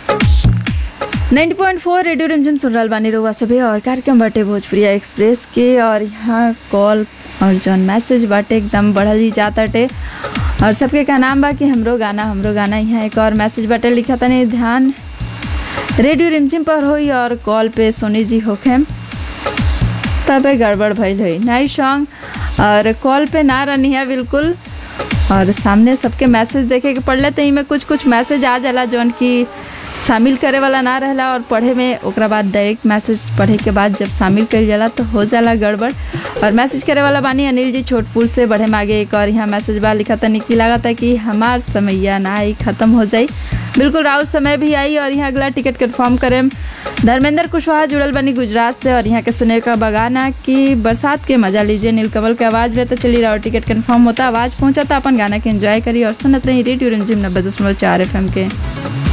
ninety point four radio Rimjhim सुन रहल बानी रउआ सभे और कार्यक्रम बाटे भोजपुरिया एक्सप्रेस के और यहाँ कॉल और जौन मैसेज बाटे एकदम बढ़ल ही जाताटे और सबके का नाम बा कि हमरो गाना हमरो गाना यहाँ एक और मैसेज बाटे लिखा तनी ध्यान रेडियो रिमझिम पर होई और कॉल पे सोनी जी होखेम तबे गड़बड़ भइल हुई नाइट सॉन्ग और कॉल पे ना रहनी है बिल्कुल और सामने सबके मैसेज देखे के पड़ले तो इमें कुछ कुछ मैसेज आ जाला जौन कि शामिल करे वाला ना रहला और पढ़े में ओकरा बाद डायरेक्ट मैसेज पढ़े के बाद जब शामिल कइल जाला तो हो जाला गड़बड़ और मैसेज करे वाला बानी अनिल जी छोटपुर से बढ़े में आगे एक और यहाँ मैसेज बा लिखा तनी की लागता कि हमार समैया ना आई खत्म हो जाई बिल्कुल राउत समय भी आई और यहाँ अगला टिकट कन्फर्म करें धर्मेंद्र कुशवाहा जुड़ल बनी गुजरात से और यहाँ के सुने का बगाना कि बरसात के मजा लीजिए नीलकमल के आवाज़ में तो चली रहा टिकट कन्फर्म होता आवाज़ पहुंचा था अपन गाना के एंजॉय करी और सुनत रही रेडियो रंजिम नब्बे दशमलव चार एफ के